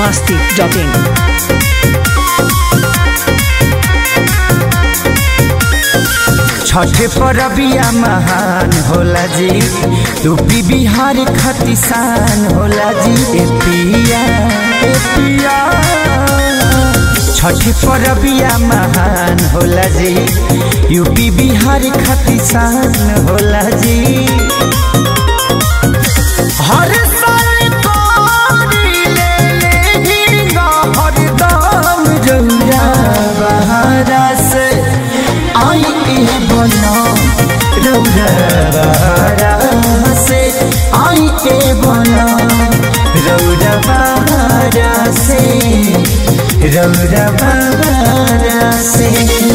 masti.in. Chhath परबिया महान होला जी यूपी बिहार खतिसान होला जी ए पिया ए पिया छठ परबिया महान होला जी यूपी बिहार खतिसान होला जी हर साल कोरी ले लेहिंगा हरदम जौरा बहारा से आई ए बना रौरा बहारा से आई ए बना रौरा बहारा से रौरा बहारा से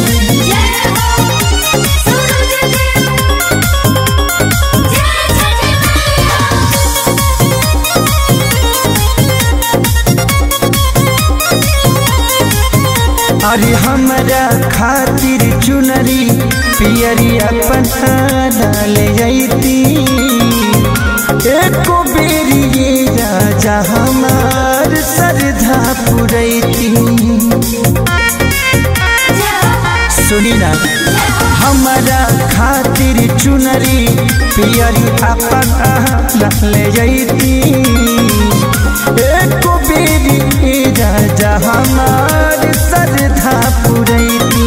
अरे हमरा खातिर चुनरी पियरी अपन ले जैती एको बेरी ये राजा हमार सरधा पुरैती सुनी ना हमारा खातिर चुनरी पियरी अपन ले जैती एको बेरी ये राजा हमार सरधा पुरैती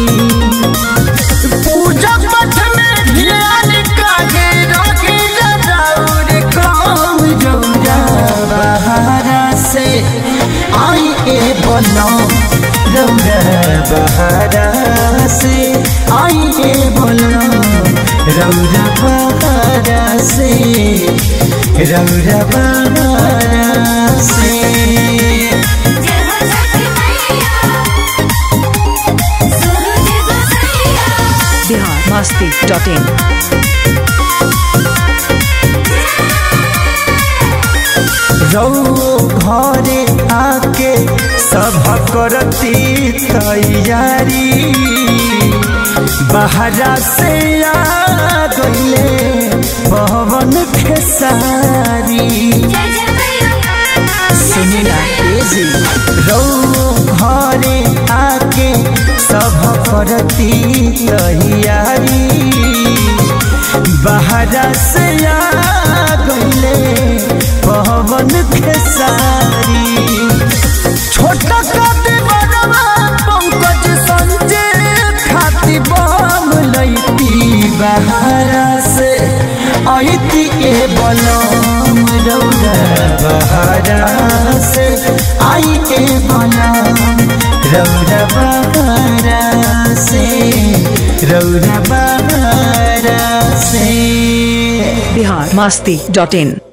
पूजा पाठ में ध्यान काहे रखी जराउर काम जौरा बहारा से आई ए बनो रौरा बहारा से आई ए बनो रौरा बहारा से रौरा बहारा से Bihar masti.in. रौ घरे आके सब करती तैयारी बहरा से आ गईले पवन खेसारी सुनी ना तेजी रौ घरे आके सब करती तैयारी बहरा से आ गईले पवन खेसारी छोटा काटे बड़वा पंकज संजय खाती बम लैती बहरा से आईती ए बलम रौरा बहरा से आई ए बलम रौरा बहरा से रौरा बहरा से Bihar masti.in.